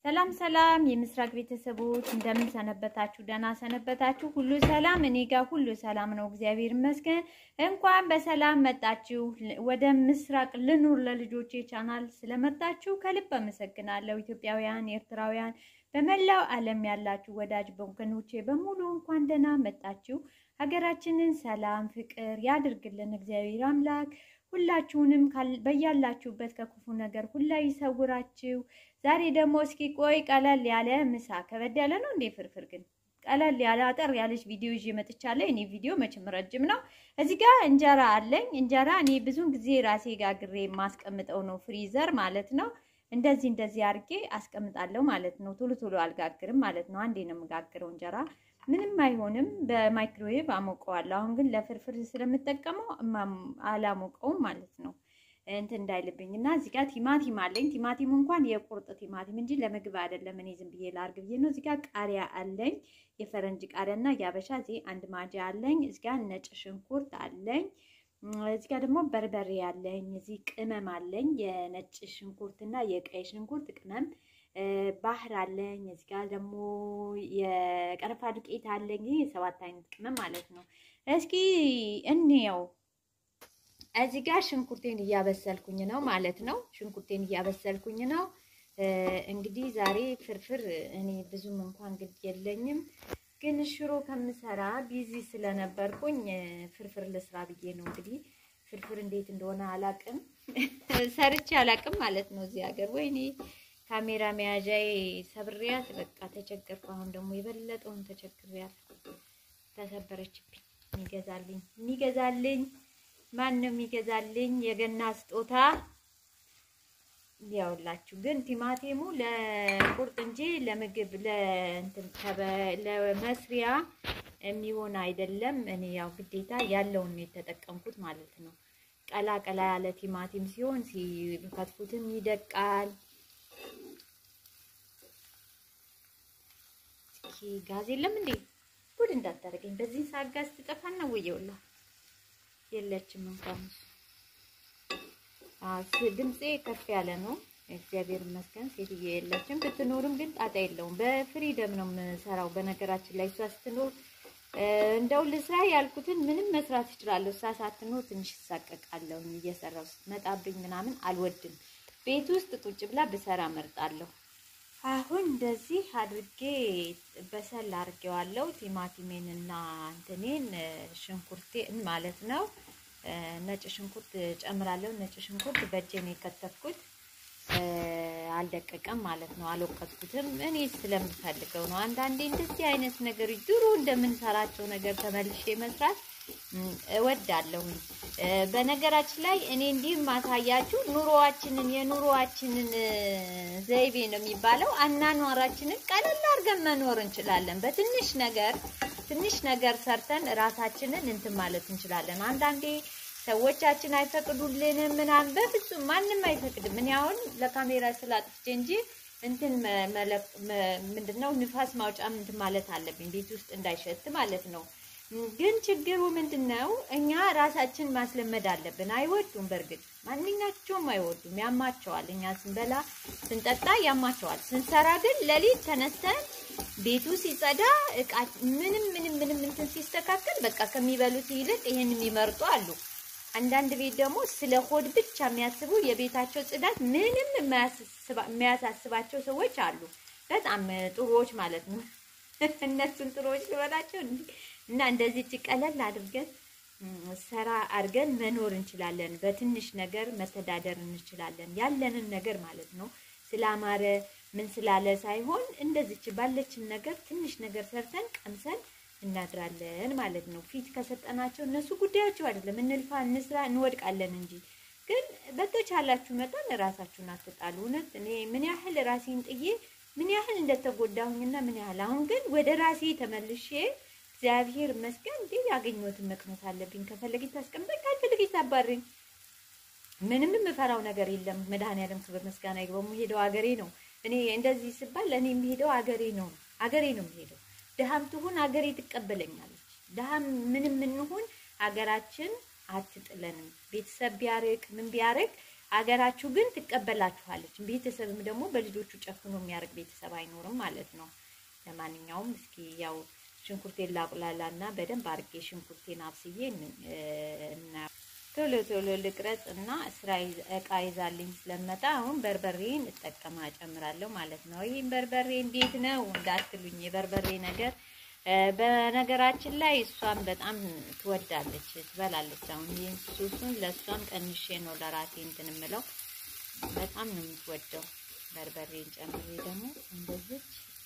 ሰላም ሰላም የምስራቅ ቤተሰቦች እንደምን ሰነበታችሁ? ደህና ሰነበታችሁ? ሁሉ ሰላም? እኔ ጋር ሁሉ ሰላም ነው፣ እግዚአብሔር ይመስገን። እንኳን በሰላም መጣችሁ ወደ ምስራቅ ልኑር ለልጆቼ ቻናል ስለመጣችሁ ከልብ አመሰግናለሁ። ኢትዮጵያውያን፣ ኤርትራውያን፣ በመላው ዓለም ያላችሁ ወዳጅ ወገኖቼ በሙሉ እንኳን ደህና መጣችሁ። ሀገራችንን ሰላም ፍቅር ያድርግልን እግዚአብሔር አምላክ ሁላችሁንም በያላችሁበት ከክፉ ነገር ሁላ ይሰውራችሁ። ዛሬ ደግሞ እስኪ ቆይ ቀለል ያለ ምሳ ከበድ ያለ ነው እንዴ? ፍርፍር ግን ቀለል ያለ አጠር ያለች ቪዲዮ ይዤ መጥቻለሁ። እኔ ቪዲዮ መቼም ረጅም ነው። እዚህ ጋር እንጀራ አለኝ። እንጀራ እኔ ብዙን ጊዜ ራሴ ጋግሬ የማስቀምጠው ነው፣ ፍሪዘር ማለት ነው። እንደዚህ እንደዚህ አድርጌ አስቀምጣለሁ ማለት ነው። ቶሎ ቶሎ አልጋግርም ማለት ነው። አንዴ ነው የምጋግረው እንጀራ ምንም አይሆንም። በማይክሮዌቭ አሞቀዋለሁ። አሁን ግን ለፍርፍር ስለምጠቀመው አላሞቀውም ማለት ነው እንትን እንዳይልብኝ እና እዚህ ጋር ቲማቲም አለኝ። ቲማቲሙ እንኳን የቁርጥ ቲማቲም እንጂ ለምግብ አይደለም። እኔ ዝም ብዬ ላርግ ብዬ ነው። እዚህ ጋር ቃሪያ አለኝ፣ የፈረንጅ ቃሪያ እና የአበሻ እዚህ አንድ ማጃ አለኝ። እዚህ ጋር ነጭ ሽንኩርት አለኝ። እዚህ ጋር ደግሞ በርበሬ አለኝ። እዚህ ቅመም አለኝ፣ የነጭ ሽንኩርት እና የቀይ ሽንኩርት ቅመም ባህር አለኝ። እዚህ ጋር ደግሞ የቀረፋ ዱቄት አለኝ። የሰባት አይነት ቅመም ማለት ነው። እስኪ እንየው። እዚህ ጋር ሽንኩርቴን እያበሰልኩኝ ነው ማለት ነው። ሽንኩርቴን እያበሰልኩኝ ነው። እንግዲህ ዛሬ ፍርፍር እኔ ብዙም እንኳን ግድ የለኝም፣ ግን ሽሮ ከምሰራ ቢዚ ስለነበርኩኝ ፍርፍር ልስራ ብዬ ነው። እንግዲህ ፍርፍር እንዴት እንደሆነ አላቅም፣ ሰርቼ አላቅም ማለት ነው እዚህ ሀገር ወይኔ ካሜራ መያዣዬ ሰብሬያት በቃ ተቸገርኩ። አሁን ደግሞ የበለጠውን ተቸግሬያት ተሰበረችብኝ። የሚገዛልኝ የሚገዛልኝ ማን ነው የሚገዛልኝ? የገና ስጦታ ያውላችሁ። ግን ቲማቲሙ ለቁርጥ እንጂ ለምግብ ለእንትን ለመስሪያ የሚሆን አይደለም። እኔ ያው ግዴታ ያለውን ነው የተጠቀምኩት ማለት ነው። ቀላ ቀላ ያለ ቲማቲም ሲሆን ሲከትፉትም ይደቃል። ጋዝ የለም እንዴ? ጉድ እንዳታደርገኝ። በዚህ ሰዓት ጋዝ ትጠፋና ወየውላ የለችም እንኳን ድምፄ ከፍ ያለ ነው። እግዚአብሔር ይመስገን ሴትዬ የለችም። ብትኖርም ግን ጣጣ የለውም። በፍሪደም ነው የምሰራው። በነገራችን ላይ እሷ ስትኖር እንደው ልስራ ያልኩትን ምንም መስራት እችላለሁ። እሷ ሳትኖር ትንሽ እሳቀቃለሁ። እየሰራው ስትመጣብኝ ምናምን አልወድም። ቤት ውስጥ ቁጭ ብላ ብሰራ መርጣለሁ። አሁን እንደዚህ አድርጌ በሰል አድርጌዋለሁ። ቲማቲሜን እና እንትኔን ሽንኩርቴን ማለት ነው። ነጭ ሽንኩርት ጨምራለሁ። ነጭ ሽንኩርት በእጄ ነው የከተፍኩት። አልደቀቀም ማለት ነው። አልወቀጥኩትም። እኔ ስለምፈልገው ነው። አንዳንዴ እንደዚህ አይነት ነገሮች ድሮ እንደምንሰራቸው ነገር ተመልሼ መስራት እወዳለሁኝ። በነገራችን ላይ እኔ እንዲህ ማሳያችሁ ኑሮዋችንን የኑሮዋችንን ዘይቤ ነው የሚባለው። አናኗራችንን ቀለል አድርገን መኖር እንችላለን። በትንሽ ነገር ትንሽ ነገር ሰርተን ራሳችንን እንትን ማለት እንችላለን። አንዳንዴ ሰዎቻችን አይፈቅዱልንም ምናምን፣ በፍጹም ማንም አይፈቅድም። እኔ አሁን ለካሜራ ስላጥፍቼ እንጂ እንትን ምንድነው ንፋስ ማውጫ እንትን ማለት አለብኝ ቤት ውስጥ እንዳይሸት ማለት ነው። ግን ችግሩ ምንድን ነው? እኛ ራሳችን ማስለመድ አለብን። አይወዱም፣ በእርግጥ ማንኛቸውም አይወዱም፣ ያማቸዋል። እኛ ስንበላ ስንጠጣ ያማቸዋል። ስንሰራ ግን ሌሊት ተነስተን ቤቱ ሲጸዳ እቃ ምንም ምንም ምንም እንትን ሲስተካከል በቃ ከሚበሉት ይልቅ ይህን የሚመርጡ አሉ። አንዳንድ ቤት ደግሞ ስለ ሆድ ብቻ የሚያስቡ የቤታቸው ጽዳት ምንም የሚያሳስባቸው ሰዎች አሉ። በጣም ጥሩዎች ማለት ነው። እነሱን ጥሩዎች ልበላቸው እና እንደዚህ ቀለል አድርገን ሰራ አድርገን መኖር እንችላለን። በትንሽ ነገር መተዳደር እንችላለን። ያለንን ነገር ማለት ነው። ስላማረ ምን ስላለ ሳይሆን እንደዚች ባለችን ነገር ትንሽ ነገር ሰርተን ቀምሰን እናድራለን ማለት ነው። ፊት ከሰጠናቸው እነሱ ጉዳያቸው አይደለም። እንልፋ፣ እንስራ፣ እንወድቃለን እንጂ ግን በተቻላችሁ መጠን ራሳችሁን አትጣሉ። እውነት እኔ ምን ያህል ራሴን ጥዬ ምን ያህል እንደተጎዳሁኝና ምን ያህል አሁን ግን ወደ ራሴ ተመልሼ እግዚአብሔር ይመስገን እንዴ ያገኘሁትን መቅመስ አለብኝ። ከፈለገኝ ታስቀምጠኝ፣ ካልፈለገኝ ታባረኝ። ምንም የምፈራው ነገር የለም። መድኃኒዓለም ክብር ምስጋና ይግባው። የምሄደው አገሬ ነው። እኔ እንደዚህ ስባል እኔ የምሄደው አገሬ ነው አገሬ ነው የምሄደው። ድሃም ትሁን አገሬ ትቀበለኛለች። ድሃም ምንም እንሁን አገራችን አትጥለንም። ቤተሰብ ቢያርቅ ምን ቢያርቅ ሀገራችሁ ግን ትቀበላችኋለች። ቤተሰብም ደግሞ በልጆቹ ጨክኖ የሚያደርግ ቤተሰብ አይኖርም ማለት ነው። ለማንኛውም እስኪ ያው ሽንኩርቴን ላቁላላ እና በደንብ አድርጌ ሽንኩርቴን አብስዬ እና ቶሎ ቶሎ ልቅረጽ እና ስራ እቃ ይዛልኝ ስለመጣ አሁን በርበሬን እጠቀማ ጨምራለሁ ማለት ነው። ይህም በርበሬ እንዴት ነው እንዳትሉኝ፣ የበርበሬ ነገር በነገራችን ላይ እሷን በጣም ትወዳለች፣ ትበላለች። አሁን ይህን ሱሱን ለእሷም ቀንሼ ነው ለራሴ እንትን የምለው። በጣም ነው የምትወደው። በርበሬን ጨምሬ ደግሞ እንደዚች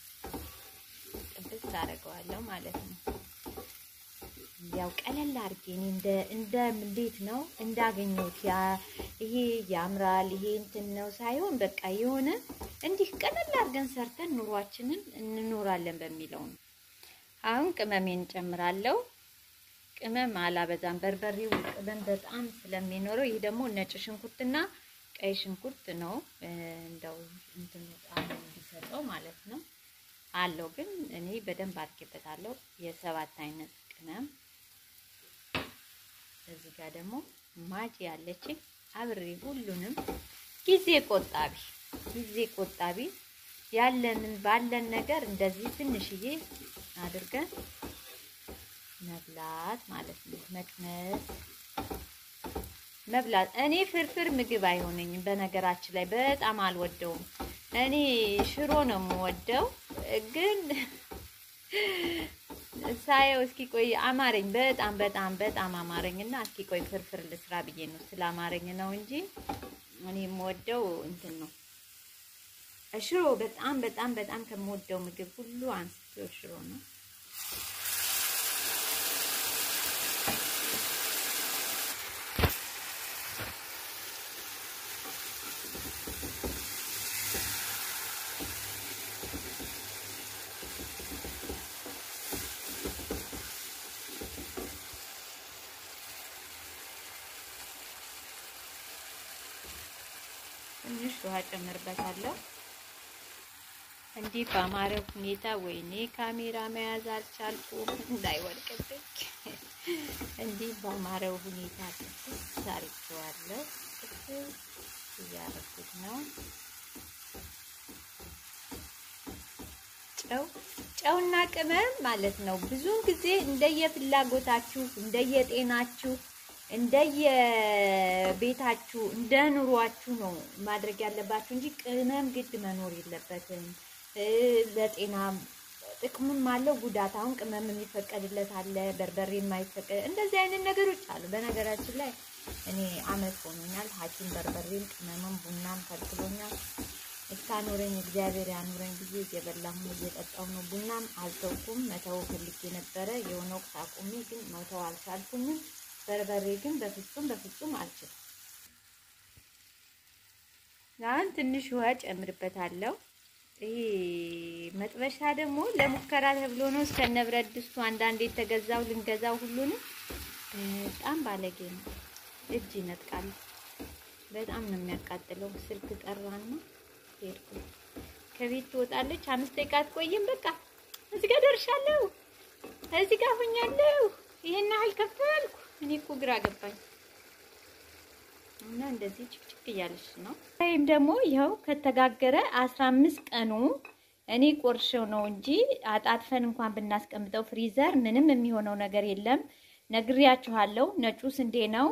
ጥብስ አደርገዋለሁ ማለት ነው። ያው ቀለል አድርጌ እኔ እንደ እንደ እንዴት ነው እንዳገኘሁት ያ ይሄ ያምራል ይሄ እንትን ነው ሳይሆን በቃ የሆነ እንዲህ ቀለል አድርገን ሰርተን ኑሯችንን እንኖራለን በሚለው ነው። አሁን ቅመሜን ጨምራለሁ። ቅመም አላበዛም። በርበሬው ቅመም በጣም ስለሚኖረው ይህ ደግሞ ነጭ ሽንኩርትና ቀይ ሽንኩርት ነው እንደው እንትን ጣም እንዲሰጠው ማለት ነው አለው። ግን እኔ በደንብ አድርጌበታለሁ። የሰባት አይነት ቅመም እዚህ ጋር ደግሞ ማጭ ያለችኝ አብሬ ሁሉንም ጊዜ ቆጣቢ ጊዜ ቆጣቢ ያለንን ባለን ነገር እንደዚህ ትንሽዬ አድርገን መብላት ማለት ነው። መቅመስ መብላት። እኔ ፍርፍር ምግብ አይሆነኝም። በነገራችን ላይ በጣም አልወደውም። እኔ ሽሮ ነው የምወደው ግን ሳየው እስኪ ቆይ አማረኝ። በጣም በጣም በጣም አማረኝ እና እስኪ ቆይ ፍርፍር ልስራ ብዬ ነው ስላማረኝ ነው እንጂ እኔ የምወደው እንትን ነው ሽሮ። በጣም በጣም በጣም ከምወደው ምግብ ሁሉ አንስቶ ሽሮ ነው። ትንሽ ውሃ ጨምርበታለሁ። እንዲህ በአማረ ሁኔታ ወይኔ ካሜራ መያዝ አልቻልኩም እንዳይወድቅብኝ። እንዲህ በአማረው ሁኔታ ጥብስ አድርጌዋለሁ። ጥብስ እያደረኩት ነው። ጨው ጨውና ቅመም ማለት ነው። ብዙውን ጊዜ እንደየፍላጎታችሁ እንደየጤናችሁ እንደየቤታችሁ እንደ ኑሯችሁ ነው ማድረግ ያለባችሁ እንጂ ቅመም ግድ መኖር የለበትም። ለጤና ጥቅምም አለው ጉዳት። አሁን ቅመም የሚፈቀድለት አለ፣ በርበሬ የማይፈቀድ እንደዚህ አይነት ነገሮች አሉ። በነገራችን ላይ እኔ አመት ሆኖኛል ሐኪም በርበሬም ቅመምም ቡናም ከልክሎኛል። እስካኖረኝ እግዚአብሔር ያኑረኝ ጊዜ እየበላሁ እየጠጣሁ ነው። ቡናም አልተውኩም፣ መተው ፈልጌ ነበረ የሆነ ወቅት አቁሜ፣ ግን መተው አልቻልኩኝም። በርበሬ ግን በፍጹም በፍጹም አልችልም። አሁን ትንሽ ውሃ ጨምርበታለሁ። ይሄ መጥበሻ ደግሞ ለሙከራ ተብሎ ነው እስከነ ብረት ድስቱ አንዳንዴ የተገዛው ልንገዛው ሁሉንም በጣም ባለጌ ነው። እጅ ይነጥቃል። በጣም ነው የሚያቃጥለው። ስልክ ጠራና ሄድኩ። ከቤት ትወጣለች። አምስት ደቂቃ አትቆይም። በቃ እዚህ ጋር ደርሻለሁ፣ እዚህ ጋር ሆኛለሁ። ይሄን ያህል ከፈልኩ። እኔ እኮ ግራ ገባኝ እና እንደዚህ ጭቅጭቅ እያለች ነው። ወይም ደግሞ ይኸው ከተጋገረ አስራ አምስት ቀኑ እኔ ቆርሼው ነው እንጂ አጣጥፈን እንኳን ብናስቀምጠው ፍሪዘር ምንም የሚሆነው ነገር የለም። ነግሬያችኋለሁ። ነጩ ስንዴ ነው።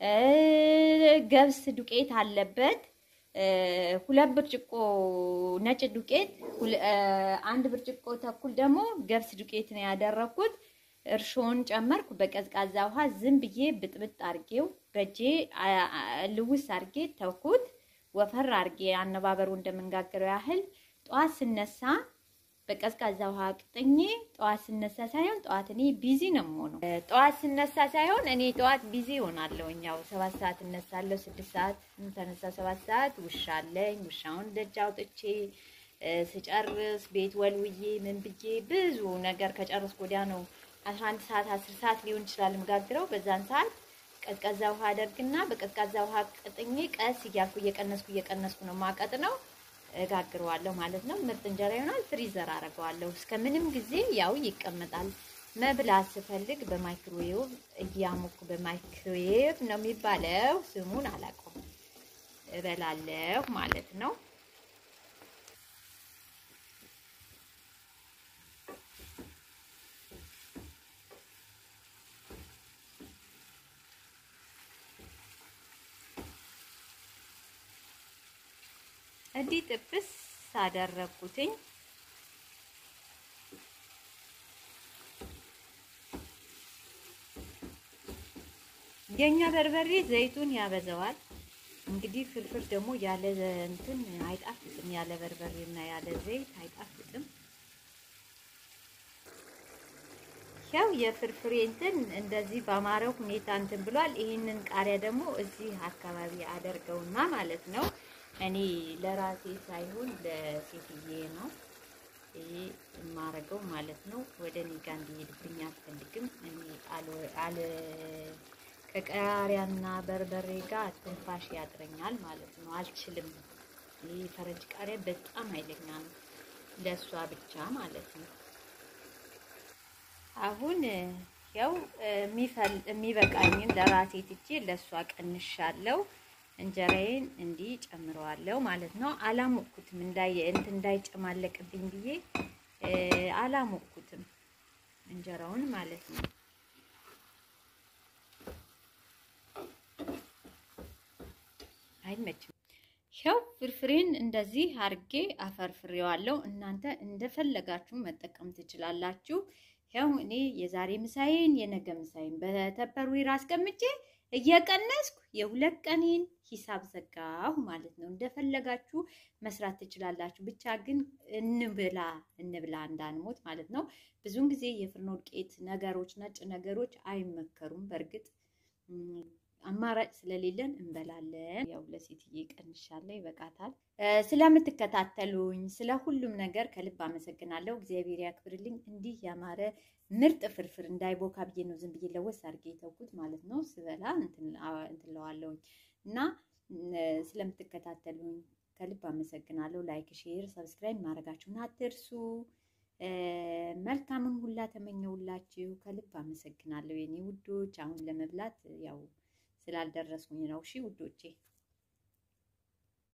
ገብስ ዱቄት አለበት። ሁለት ብርጭቆ ነጭ ዱቄት፣ አንድ ብርጭቆ ተኩል ደግሞ ገብስ ዱቄት ነው ያደረኩት። እርሾን ጨመርኩ። በቀዝቃዛ ውሃ ዝም ብዬ ብጥብጥ አርጌው በእጄ ልውስ አርጌ ተውኩት። ወፈር አርጌ አነባበሩ እንደምንጋገረው ያህል ጠዋት ስነሳ በቀዝቃዛ ውሃ ቅጥኜ ጠዋት ስነሳ ሳይሆን ጠዋት እኔ ቢዚ ነው የምሆነው። ጠዋት ስነሳ ሳይሆን እኔ ጠዋት ቢዚ እሆናለሁ። ያው ሰባት ሰዓት እነሳለሁ። ስድስት ሰዓት ተነሳ፣ ሰባት ሰዓት ውሻ አለኝ። ውሻውን ደጅ አውጥቼ ስጨርስ ቤት ወልውዬ ምን ብዬ ብዙ ነገር ከጨረስኩ ወዲያ ነው አስራ አንድ ሰዓት አስር ሰዓት ሊሆን ይችላል የምጋግረው። በዛን ሰዓት ቀዝቃዛ ውሃ አደርግና በቀዝቃዛ ውሃ ቅጥኜ ቀስ እያልኩ እየቀነስኩ እየቀነስኩ ነው ማቀጥ ነው እጋግረዋለሁ ማለት ነው። ምርጥ እንጀራ ይሆናል። ፍሪዘር አደርገዋለሁ እስከ ምንም ጊዜ ያው ይቀመጣል። መብላት ስፈልግ በማይክሮዌቭ እያሞኩ በማይክሮዌቭ ነው የሚባለው፣ ስሙን አላውቀውም። እበላለሁ ማለት ነው። እንዲህ ጥብስ አደረኩትኝ። የኛ በርበሬ ዘይቱን ያበዛዋል። እንግዲህ ፍርፍር ደግሞ ያለ እንትን አይጣፍጥም። ያለ በርበሬና ያለ ዘይት አይጣፍጥም። ያው የፍርፍሬ እንትን እንደዚህ በአማረው ሁኔታ እንትን ብሏል። ይህንን ቃሪያ ደግሞ እዚህ አካባቢ አደርገውና ማለት ነው እኔ ለራሴ ሳይሆን ለሴትዬ ነው ይሄ የማረገው ማለት ነው። ወደ እኔ ጋር እንዲሄድብኝ አልፈልግም። እኔ አለ ከቃሪያና በርበሬ ጋር ትንፋሽ ያጥረኛል ማለት ነው። አልችልም። ይህ ፈረንጅ ቃሪያ በጣም ኃይለኛ ነው፣ ለእሷ ብቻ ማለት ነው። አሁን ያው የሚበቃኝን ለራሴ ትቼ ለእሷ ቀንሻለሁ። እንጀራዬን እንዲህ ጨምረዋለሁ ማለት ነው። አላሞቅኩትም እንዳይ እንትን እንዳይጨማለቅብኝ ብዬ አላሞቅኩትም እንጀራውን ማለት ነው። አይመችም። ያው ፍርፍሬን እንደዚህ አርጌ አፈርፍሬዋለሁ። እናንተ እንደፈለጋችሁ መጠቀም ትችላላችሁ። ያው እኔ የዛሬ ምሳዬን የነገ ምሳዬን በተፐርዌር አስቀምጬ እየቀነስኩ የሁለት ቀኔን ሂሳብ ዘጋሁ ማለት ነው። እንደፈለጋችሁ መስራት ትችላላችሁ። ብቻ ግን እንብላ እንብላ እንዳንሞት ማለት ነው። ብዙውን ጊዜ የፍርኖ ዱቄት ነገሮች፣ ነጭ ነገሮች አይመከሩም። በእርግጥ አማራጭ ስለሌለን እንበላለን። ያው ለሴትዬ ቀንሻለሁ፣ ይበቃታል። ስለምትከታተሉኝ ስለ ሁሉም ነገር ከልብ አመሰግናለሁ። እግዚአብሔር ያክብርልኝ። እንዲህ ያማረ ምርጥ ፍርፍር እንዳይቦካ ብዬ ነው ዝም ብዬ ለወስ አድርጌ የተውኩት ማለት ነው። ስበላ እንትለዋለሁኝ እና ስለምትከታተሉኝ ከልብ አመሰግናለሁ። ላይክ፣ ሼር፣ ሰብስክራይብ ማድረጋችሁን አትርሱ። መልካምን ሁላ ተመኘውላችሁ። ከልብ አመሰግናለሁ የኔ ውዶች። አሁን ለመብላት ያው ስላልደረስኩኝ ነው። እሺ ውዶቼ